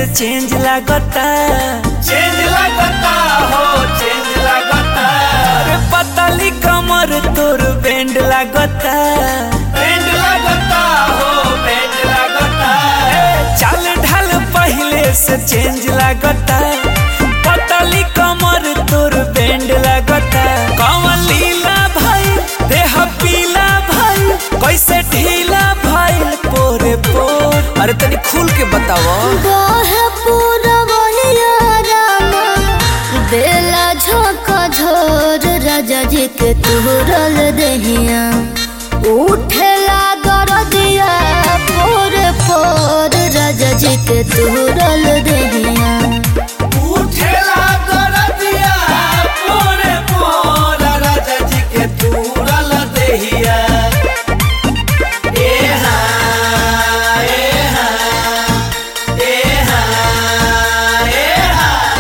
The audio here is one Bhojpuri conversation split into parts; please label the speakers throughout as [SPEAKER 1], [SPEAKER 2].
[SPEAKER 1] से चेंज लागता
[SPEAKER 2] चेंज लगता हो चेंज लगता
[SPEAKER 1] अरे पतली कमर तोर बैंड लागता
[SPEAKER 2] बैंड लगता हो बैंड लगता
[SPEAKER 1] चाल ढाल पहले से चेंज लागता पतली कमर तोर बैंड लागता कमल लीला भाई देह पीला भाई कैसे ढीला भाई पोरे पोर अरे तनी खुल के बताओ
[SPEAKER 3] बाहे पूरा बहिया रामा बेला झोंका झोर राजा जी के तुरल दहिया उठेला दरदिया पोर पोर राजा जी के तुरल दहिया
[SPEAKER 2] उठेला दरदिया पोरे पोर राजा जी के तूरल देहिया ए हाँ ए हाँ ए हाँ ए हाँ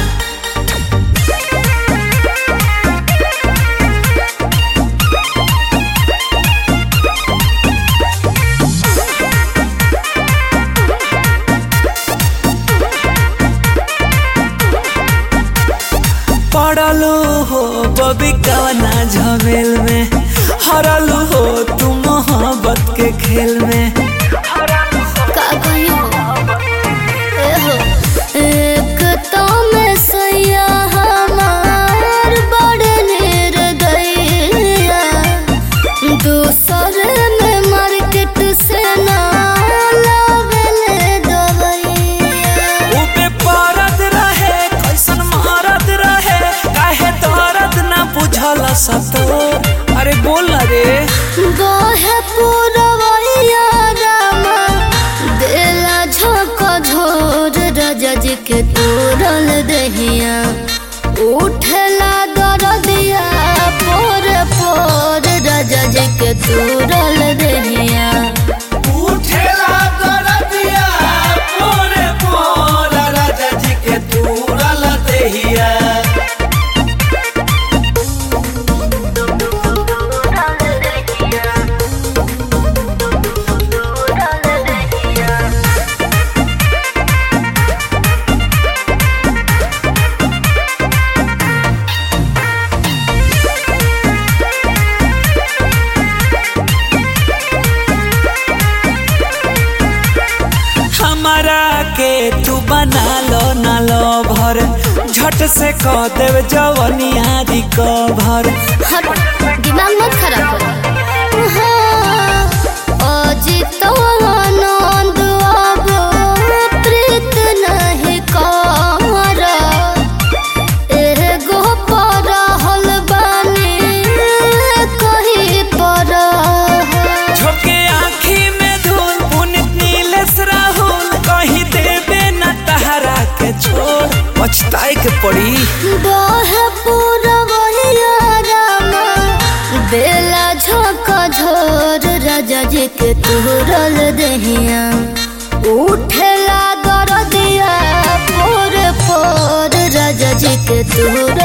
[SPEAKER 1] पड़लू हो बबी कवना झमेल में हरलू हो तू मोहब्बत के खेल में
[SPEAKER 3] का कहियो ए हो एक तो में सैया हमार बड़ निर्दयिया दूसर में मार्केट से ना लावेले दवैया
[SPEAKER 1] ऊपे परद रहे कैसन महारत रहे काहे दर्द ना बुझल सतोर अरे बोल ना रे
[SPEAKER 3] गोहे पुरवैया रामा देला झोंक झोर राजा जी के तोरल दहिया उठला दरदिया पोर पोर राजा जी के तोरल दहिया
[SPEAKER 2] उठेला दरदिया पोरे पोर राजा जी के तूरल देहिया
[SPEAKER 1] हमारा के तू बना लो ना लो भर झट से कह देव जवनिया रिकवर
[SPEAKER 3] हट दिमाग मत खराब कर हाँ, अजित आनंद अब प्रीत नहीं कर एगो परहल बानी कहीं पर
[SPEAKER 1] झोंके आँखी में धूल पुनित नीलेश राहुल कहीं देवे न तहरा के छोड़ पछताए के पड़ी
[SPEAKER 3] बाहे पूरा बहिया रामा बेला झोंका झोर राजा जी के तुरल दहिया उठेला दरदिया पोर पोर राजा जी के तुरल